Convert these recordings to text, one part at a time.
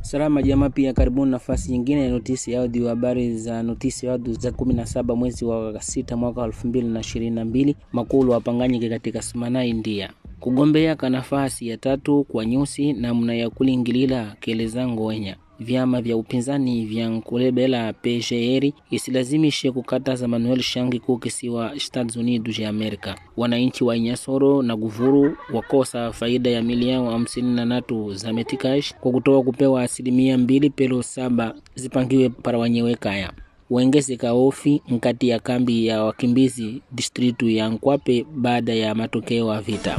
Salama jamaa, pia karibuni nafasi nyingine ya notisi ya audio, habari za notisi ya audio za 17 mwezi wa sita mwaka 2022. Makulu wapanganyike katika Sumana, India kugombea ka nafasi ya tatu kwa nyusi namna ya kulingilila keleza ngonya vyama vya upinzani vya nkulebela PGR isilazimishe kukataza Manuel Shangi ku kisiwa Estados Unidos ya Amerika. Wananchi wa Inyasoro na Guvuru wakosa faida ya milioni hamsini na natu za metikash kwa kutoa kupewa asilimia mbili pelo saba zipangiwe para wanyewe kaya wengezeka ofi nkati ya kambi ya wakimbizi distritu ya Nkwape baada ya matokeo ya vita.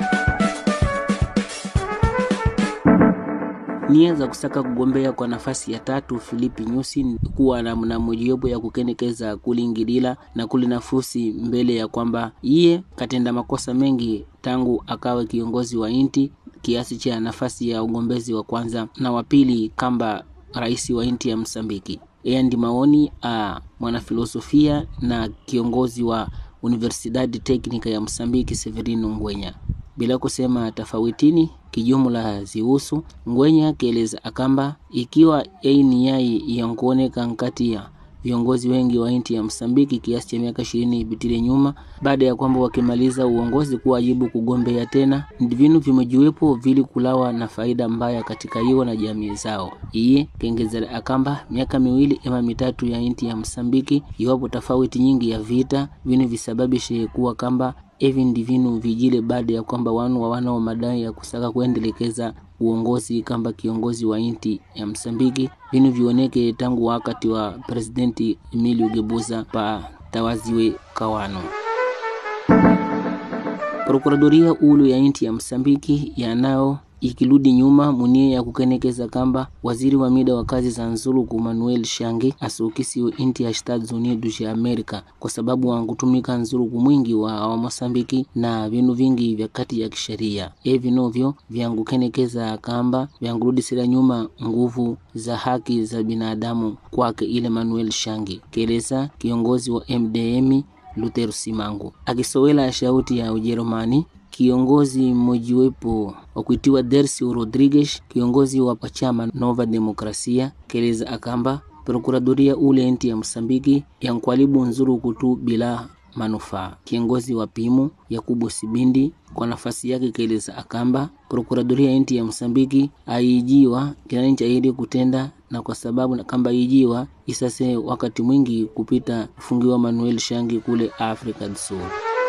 nia za kusaka kugombea kwa nafasi ya tatu Filipi Nyusi kuwa na mna mojawapo ya kukenekeza kulingilila na kuli nafusi mbele ya kwamba iye katenda makosa mengi tangu akawe kiongozi wa inti kiasi cha nafasi ya ugombezi wa kwanza na wa pili kamba rais wa inti ya Msambiki. Eya ndi maoni a mwanafilosofia na kiongozi wa Universidade Teknika ya Msambiki Severino Ngwenya bila kusema tofawitini kijumla zihusu Ngwenya keleza akamba ikiwa eini yai yankuoneka nkati ya viongozi wengi wa inti ya Msambiki kiasi cha miaka ishirini bitile nyuma, baada ya kwamba wakimaliza uongozi kuwajibu kugombea tena, ndivinu vimejiwepo vili kulawa na faida mbaya katika iwo na jamii zao. Iye kengeza akamba miaka miwili ema mitatu ya inti ya Msambiki, iwapo tofauti nyingi ya vita vinu visababishe kuwa kamba evi ndi vinu vijile baada ya kwamba wanu wa wanao madai ya kusaka kuendelekeza uongozi kamba kiongozi wa inti ya Msambiki vinu vioneke tangu wakati wa presidenti Emilio Gebuza pa tawaziwe kawano. Prokuradoria ulu ya inti ya Msambiki yanao ikirudi nyuma munie ya kukenekeza kamba waziri wa mida wa kazi za nzuluku Manuel Shangi asukisiwe inti ya Estados Unidos ya Amerika kwa sababu wankutumika nzuluku mwingi wa wa Mosambiki na vinu vingi vya kati ya kisheria e vinovyo vyangukenekeza kamba vyankurudisira nyuma nguvu za haki za binadamu kwake ile Manuel Shangi keleza kiongozi wa MDM Luther Simangu akisowela shauti ya Ujerumani kiongozi mmojiwepo wa kuitiwa Dercio Rodriguez, kiongozi wa pachama Nova Demokrasia, keleza akamba prokuradoria ule enti ya Msambiki yankwalibu nzuru kutu bila manufaa. Kiongozi wa pimu Yakubu Sibindi kwa nafasi yake keleza akamba prokuradoria enti ya Msambiki aijiwa kinani cha ili kutenda na kwa sababu na kamba ijiwa isase wakati mwingi kupita kufungiwa Manuel Shangi kule Afrika do Sul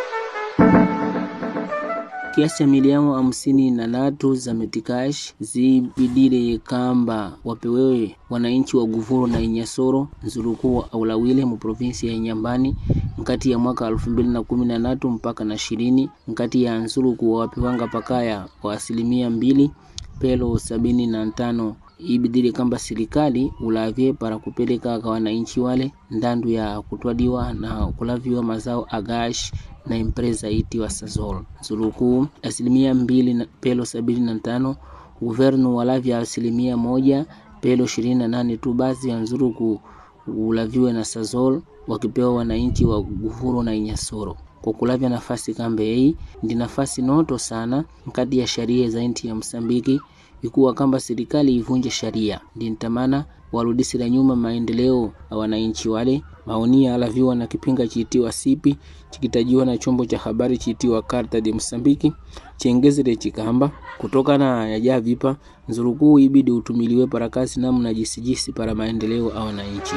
kiasi cha milioni hamsini na natu za metikash zibidile kamba wapewewe wananchi wa Guvuru na Inyasoro nzurukuu aulawile mu provinsi ya Inyambani nkati ya mwaka elfu mbili na kumi na natu mpaka na ishirini nkati ya nzuluku wapiwanga pakaya kwa asilimia mbili pelo sabini na tano ibidile kamba serikali ulavye para kupeleka kwa wananchi wale ndandu ya kutwadiwa na kulaviwa mazao agash na empresa itiwa Sazol nzuluku asilimia mbili na pelo sabini na tano guvernu walavya asilimia moja pelo ishirini na nane tu basi ya nzuluku ulaviwe na Sazol wakipewa wananchi wa Guvuru na Inyasoro kwa kulavya nafasi kambe hii ndi nafasi noto sana nkati ya sharia za inti ya Msambiki ikuwa kamba serikali ivunje sharia ndintamana warudisira nyuma maendeleo ya wananchi wale. Maonia alaviwa na kipinga chiitiwa sipi chikitajiwa na chombo cha habari chiitiwa Carta de Msambiki chengezere chikamba kutokana yaja vipa nzurukuu ibidi utumiliwe para kazi namna jisijisi para maendeleo ya wananchi.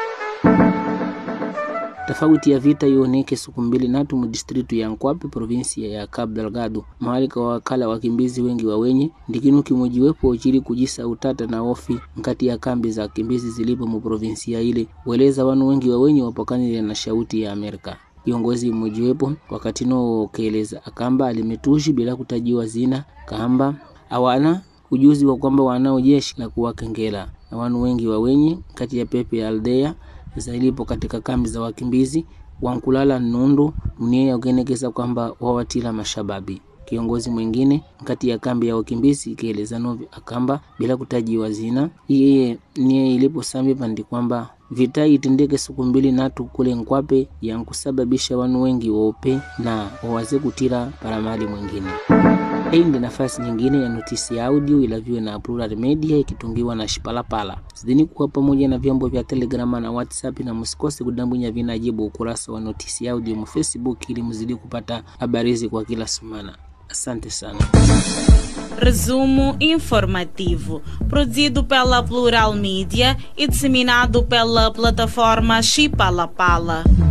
Tofauti ya vita ioneke siku mbili natu mu distritu ya Nkwape provinsia ya Cabo Delgado mahali kwa wakala wakimbizi wengi wa wenye ndikinu kimojiwepo chili kujisa utata na ofi nkati ya kambi za wakimbizi zilipo mu provinsia ile weleza wanu wengi wa wenye wapakanile na shauti ya Amerika kiongozi mmojiwepo wakati no keleza akamba alimetushi bila kutajiwa zina kamba awana ujuzi wa kwamba wanao jeshi la kuwakengela na wanu wengi wa wenye kati ya pepe ya aldea zailipo katika kambi za wakimbizi wankulala nundu mnie ukenekeza kwamba wawatila mashababi. Kiongozi mwingine kati ya kambi ya wakimbizi ikieleza novi akamba bila kutajiwa zina iye nie ilipo sambi pandi kwamba vita itendeke siku mbili natu kule Nkwape yankusababisha wanu wengi wope na wawaze kutila para mali mwingine Hii ndi nafasi nyingine ya notisi audio ilaviwe na Plural Media ikitungiwa na Shipalapala. Zidini kuwa pamoja na vyombo vya Telegrama na WhatsApp, na msikose kudambunya vinajibu ukurasa wa notisi audio mu Facebook ili mzidi kupata habari hizi kwa kila semana. Asante sana. Resumo informativo, produzido pela Plural Mídia e disseminado pela plataforma Chipalapala.